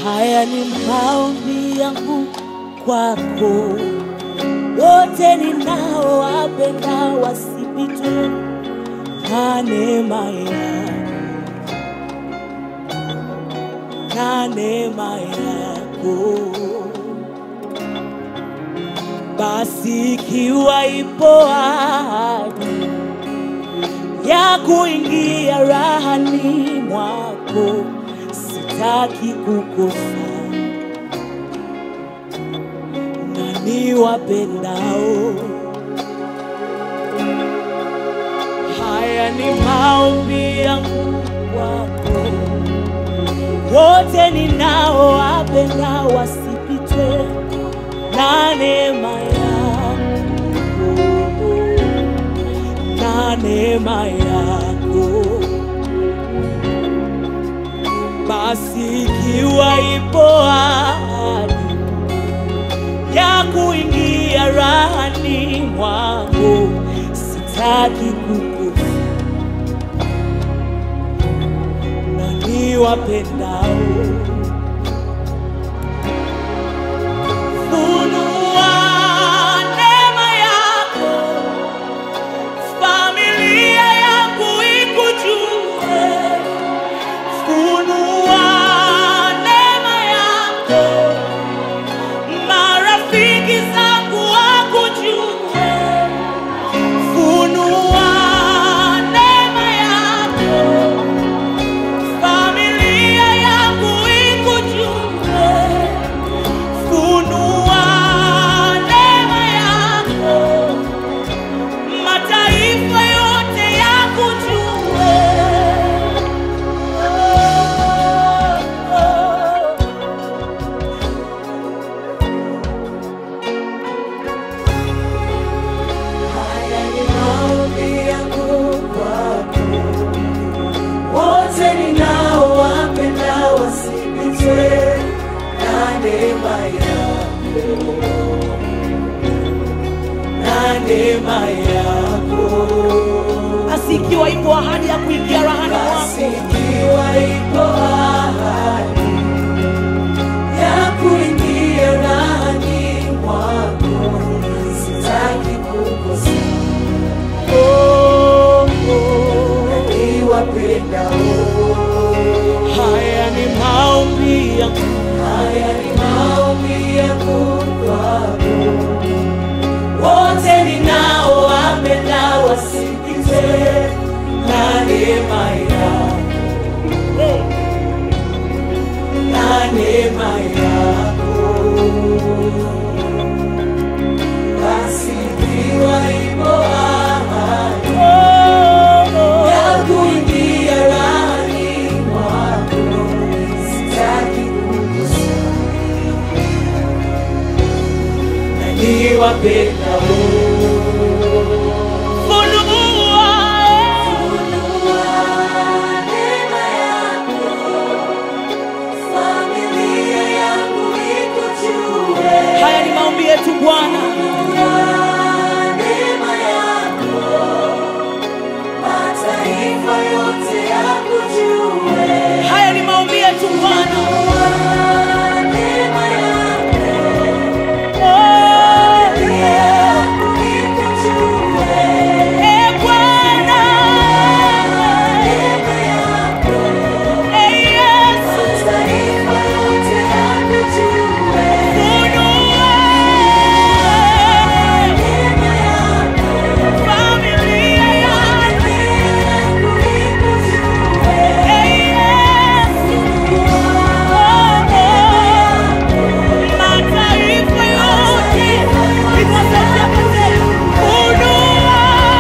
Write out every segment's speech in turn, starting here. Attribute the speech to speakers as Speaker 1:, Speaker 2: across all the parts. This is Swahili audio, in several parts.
Speaker 1: Haya ni maombi yangu kwako, wote ninaowapenda wasipitwe na neema yako, na neema yako. Basi ikiwa ipo ahadi ya kuingia rahani mwako, sitaki kukosa na niwapendao. Haya ni maombi yangu kwako, wote ninaowapenda wasipitwe na neema yako, na neema yako. Basi ikiwa ipo ahadi ya kuingia rahani mwako, sitaki kukufa na niwapendao. Funua neema yako, familia yangu ikujue. Funua neema yako, marafiki zangu wakujue. Funua neema yako, familia yangu ikujue. Funua neema yako, mataifa yote yakujue. Oh, oh.
Speaker 2: Haya ni maombi yangu kwako, wote ninaowapenda wasipitwe na neema yako, na neema yako.
Speaker 1: Basi ikiwa ipo ahadi ya kuingia rahani
Speaker 2: Basi
Speaker 1: mwako,
Speaker 2: ikiwa ipo ahadi ya kuingia ndani mwako, sitaki kukosa
Speaker 1: oh, oh.
Speaker 2: niwapendao.
Speaker 1: haya ni maombi yangu
Speaker 2: Haya ni maombi yangu kwako, wote ninaowapenda wasikizwe na neema yako, na neema yako. Basi ikiwa ipo ahadi ya kuingia ndani mwako, sitaki kukosa na niwapendao.
Speaker 1: funua
Speaker 2: neema yako, familia yangu ikujue.
Speaker 1: haya ni maombi yetu Bwana
Speaker 2: Neema yako, mataifa yote yakujue.
Speaker 1: haya ni maombi yetu Bwana
Speaker 2: Neema yako,
Speaker 1: oh,
Speaker 2: familia yangu ikujue.
Speaker 1: eh, Bwana
Speaker 2: Neema yako,
Speaker 1: eh, Yesu
Speaker 2: mataifa yote yakujue.
Speaker 1: funua
Speaker 2: Neema yako,
Speaker 1: familia yangu
Speaker 2: yangu ikujue.
Speaker 1: eh, Yesu oh, oh, mataifa yote ikasaidia kase funua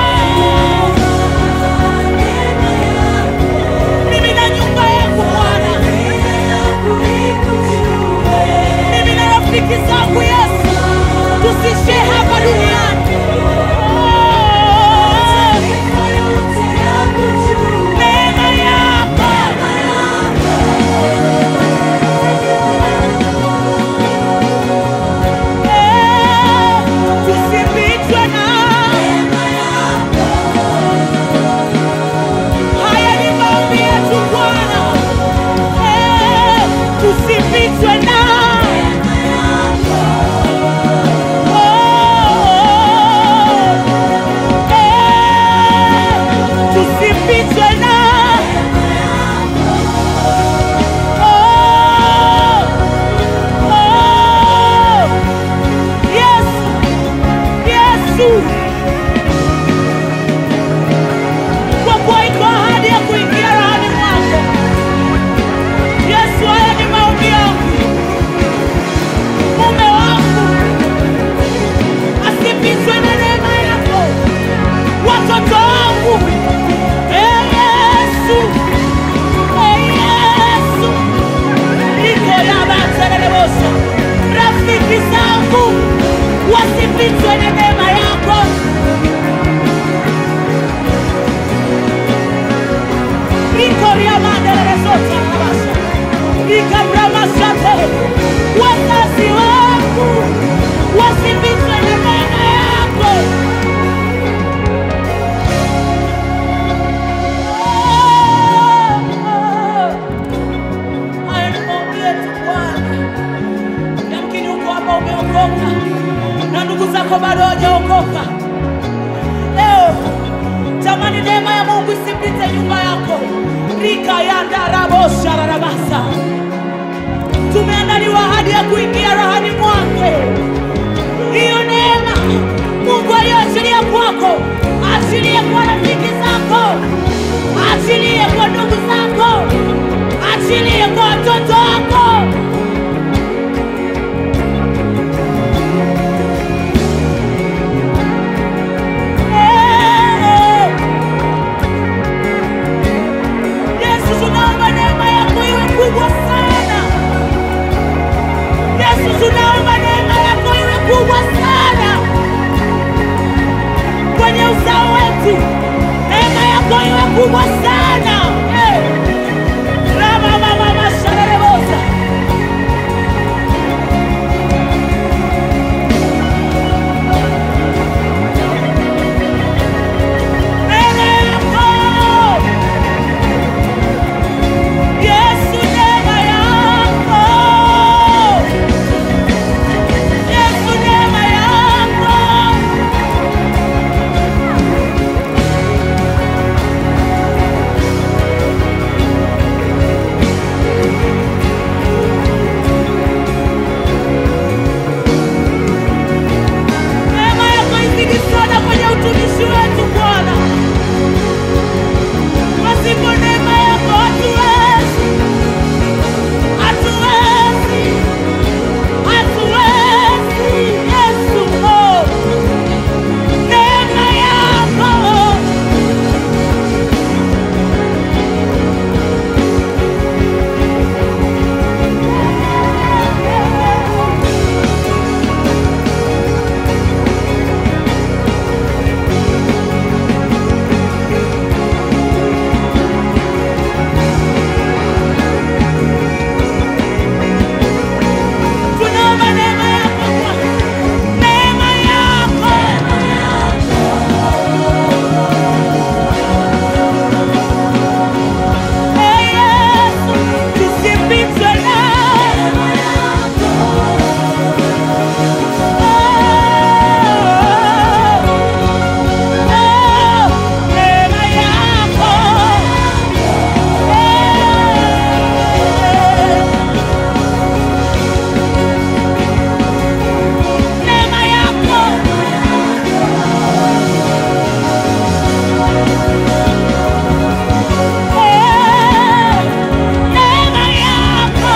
Speaker 1: mimi na nyumba yangu Bwana mimi na rafiki zangu Yesu, tusishe hapa duniani. Oh, Neema yako eh, tusipitwe na haya ni maombi yetu Bwana, eh, tusipitwe wazazi wangu wasipitwe na neema yako. Haya ni maombi yetu Bwana. Yamkini uko hapa umeokoka na ndugu zako bado hawajaokoka. Leo tamani neema ya Mungu isipite nyumba yako. rika ya ndarabosha rarabasa, tumeandaliwa ahadi ya kuingia rahani mwake. Hiyo neema Mungu aliyoachilia kwako, achilie kwa rafiki zako, achilie kwa ndugu zako, achilie kwa watoto wako. Eh. Yesu, tunaomba neema yako iwe kubwa sana. Yesu, tunaomba neema yako iwe kubwa sana kwenye uzao wetu, neema yako iwe kubwa sana. Eh. Rama mama masharebosa neema yako Yesu, neema yako Yesu, neema yako neema yako izidi sana kwenye utumishi wetu Bwana. Pasipo neema yako hatuwezi, hatuwezi, hatuwezi. Yesu, oh, neema yako tunaomba neema yako Bwana, neema yako Ee Yesu, tusipitwe nawe. Oh, oh, neema yako. Eh, neema yako. Eh, neema yako.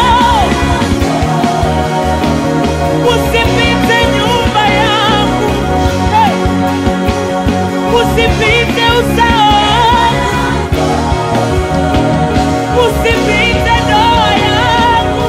Speaker 1: Usipite nyumba yangu. Eh, Usipite uzao wangu. Usipite ndoa yangu.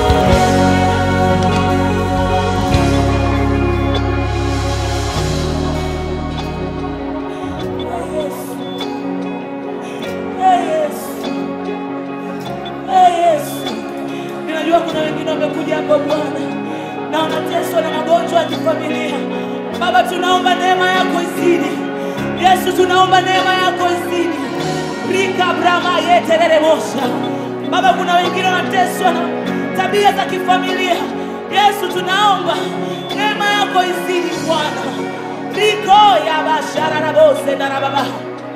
Speaker 1: Ee Yesu. Ee Yesu. Ninajua kuna wengine wamekuja hapa Bwana na wanateswa na magonjwa ya kifamilia. Baba, tunaomba neema yako izidi. Yesu, tunaomba neema yako izidi. Rika brama yetereremosha. Baba, kuna wengine wanateswa na tabia za kifamilia. Yesu, tunaomba neema yako izidi Bwana. Riko ya bashara na bose na baba.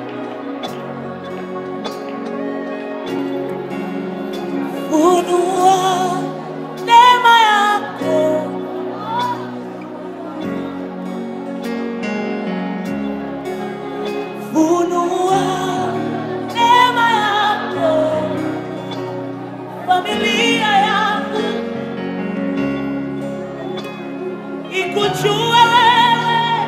Speaker 1: Funua neema yako funua neema yako familia yangu ikujue wewe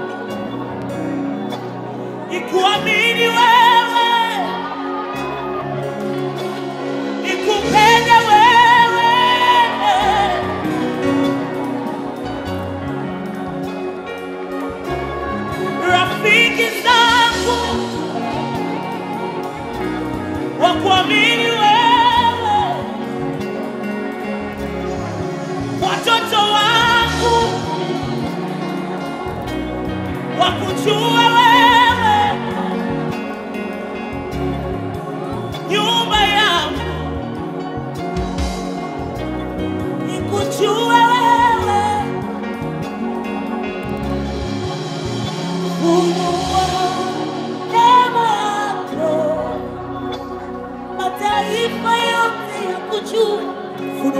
Speaker 1: ikuamini wewe nikupende wewe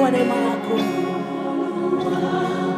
Speaker 1: neema yako